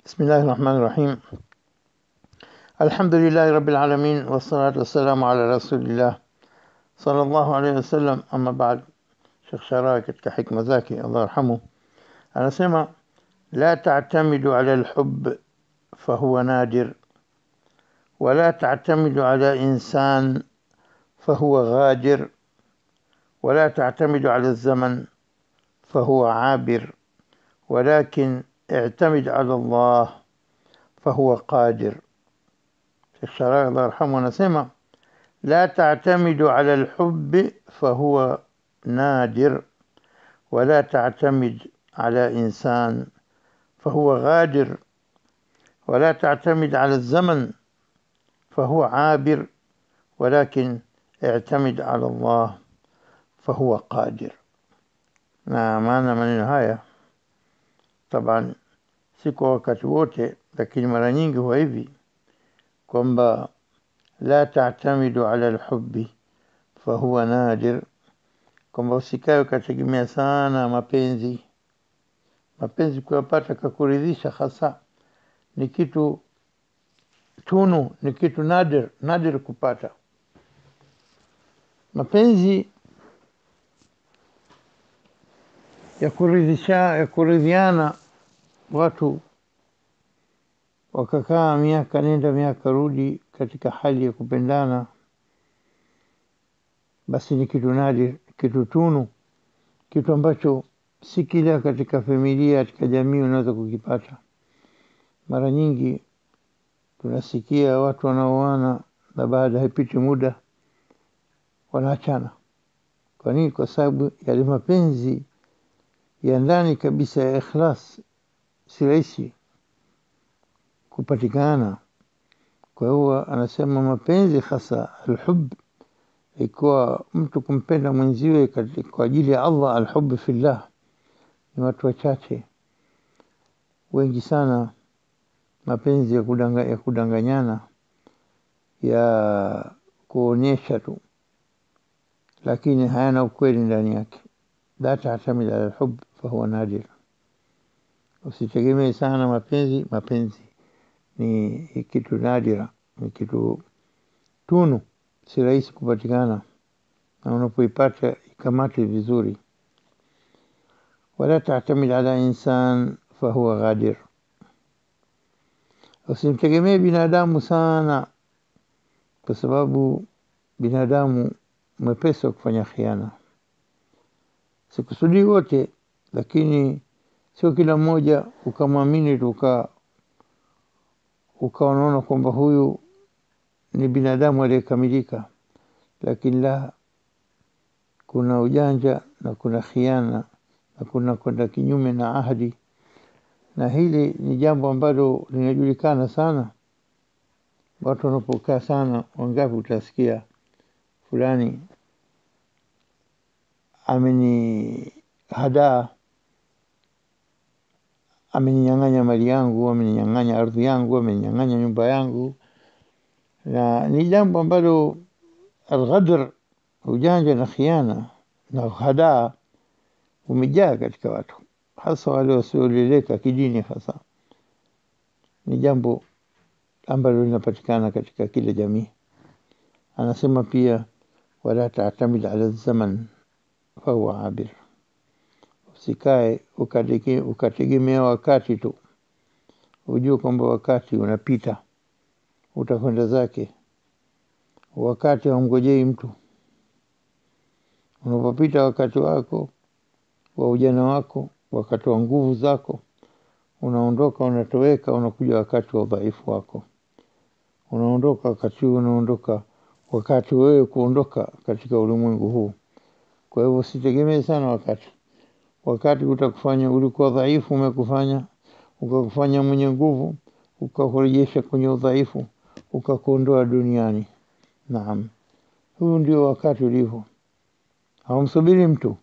بسم الله الرحمن الرحيم الحمد لله رب العالمين والصلاة والسلام على رسول الله صلى الله عليه wasallam ama baad Sheikh Sharaa katika hikma zake Allah yarhamu anasema la ta'tamidu ala alhubb fahuwa nadir ولا تعتمد على إنسان فهو غادر ولا تعتمد على الزمن فهو عابر ولكن اعتمد على الله فهو قادر Sheikh Sharaa Allah yarhamu anasema لا تعتمد على الحب فهو نادر ولا تعتمد على إنسان فهو غادر ولا تعتمد على الزمن فهو عابر ولكن اعتمد على الله فهو قادر na maana maneno haya taban si kwa wakati wote lakini mara nyingi huwa hivi kwamba la tatamidu ala alhubbi fahuwa nadir kwamba usikae ukategemea sana mapenzi mapenzi kuyapata kakuridhisha hasa ni kitu tunu ni kitu nadir nadir kupata mapenzi ya kuridhisha ya kuridhiana watu wakakaa miaka nenda miaka rudi katika hali ya kupendana basi ni kitu nadir kitu tunu kitu ambacho si kila katika familia katika jamii unaweza kukipata mara nyingi tunasikia watu wanaoana na baada haipiti muda wanaachana kwa nini kwa sababu yale mapenzi ya ndani kabisa ya ikhlas si rahisi kupatikana kwa hiyo anasema mapenzi hasa alhub ikiwa mtu kumpenda mwenziwe kwa ajili ya Allah alhub fillah ni watu wachache wengi sana mapenzi ya, kudanga, ya kudanganyana ya kuonyesha tu lakini hayana ukweli ndani yake la tatamid ala alhub fahuwa nadir usitegemee sana mapenzi mapenzi ni kitu nadira ni kitu tunu si rahisi kupatikana na unapoipata ikamate vizuri wala tatamid ala insan fahuwa ghadir usimtegemee binadamu sana kwa sababu binadamu mwepesi wa kufanya khiana sikusudii wote lakini sio kila mmoja ukamwamini tuka ukawa unaona kwamba huyu ni binadamu aliyekamilika lakini la kuna ujanja na kuna khiana na kuna kwenda kinyume na ahadi na hili ni jambo ambalo linajulikana sana watu wanapokaa sana wangapi utasikia fulani ameni hadaa ameninyang'anya mali yangu ameninyang'anya ardhi yangu ameninyang'anya nyumba yangu na ni jambo ambalo alghadr ujanja na khiana na hadaa umejaa katika watu hasa wale wasioleleka kidini hasa ni jambo ambalo linapatikana katika kila jamii anasema pia wala tatamid ala zaman fahuwa abir usikae ukategemea wakati tu ujue kwamba wakati unapita utakwenda zake wakati haumgojei mtu unapopita wakati wako wa ujana wako wakati wa nguvu zako unaondoka unatoweka unakuja wakati wa udhaifu wako unaondoka wakati huu unaondoka wakati wewe kuondoka katika ulimwengu huu kwa hivyo usitegemee sana wakati wakati utakufanya ulikuwa dhaifu umekufanya ukakufanya mwenye nguvu ukakurejesha kwenye udhaifu ukakuondoa duniani naam huu ndio wakati ulivyo haumsubiri mtu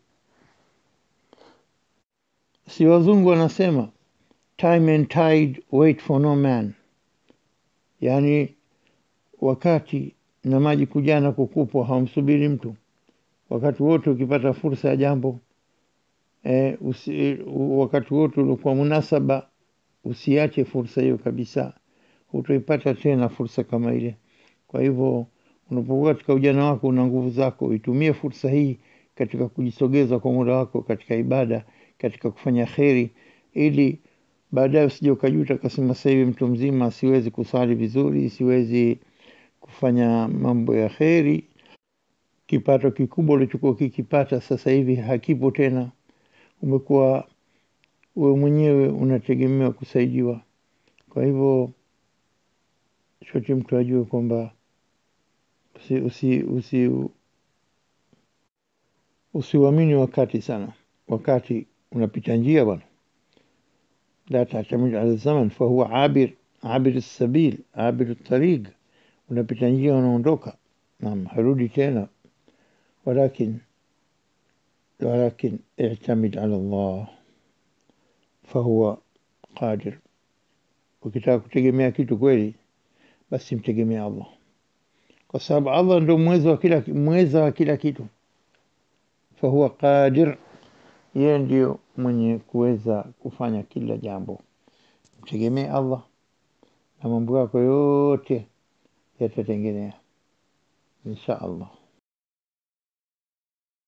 si wazungu wanasema time and tide wait for no man yaani wakati na maji kujana kukupwa haumsubiri mtu wakati wote ukipata fursa ya jambo e, usi, wakati wote ulikuwa munasaba usiache fursa hiyo kabisa, hutoipata tena fursa kama ile. Kwa hivyo unapokuwa katika ujana wako, una nguvu zako, uitumie fursa hii katika kujisogeza kwa muda wako katika ibada, katika kufanya kheri, ili baadaye usije ukajuta ukasema, sasa hivi mtu mzima, siwezi kusali vizuri, siwezi kufanya mambo ya kheri. Kipato kikubwa ulichokuwa kikipata sasa hivi hakipo tena, umekuwa wewe mwenyewe unategemewa kusaidiwa. Kwa hivyo shoti mtu ajue kwamba usi, usi, usi, usiuamini wakati sana. Wakati unapita njia bwana, la tatamid ala zaman fahuwa abir abir sabil abir tariq, unapita njia unaondoka, naam, harudi tena. Walakin walakin i'tamid ala Allah fahuwa qadir. Ukitaka kutegemea kitu kweli, basi mtegemea Allah, kwa sababu Allah ndo mweza wa kila, mweza wa kila kitu. Fahuwa qadir, yeye ndio mwenye kuweza kufanya kila jambo. Mtegemee Allah na mambo yako yote yatatengenea insha Allah.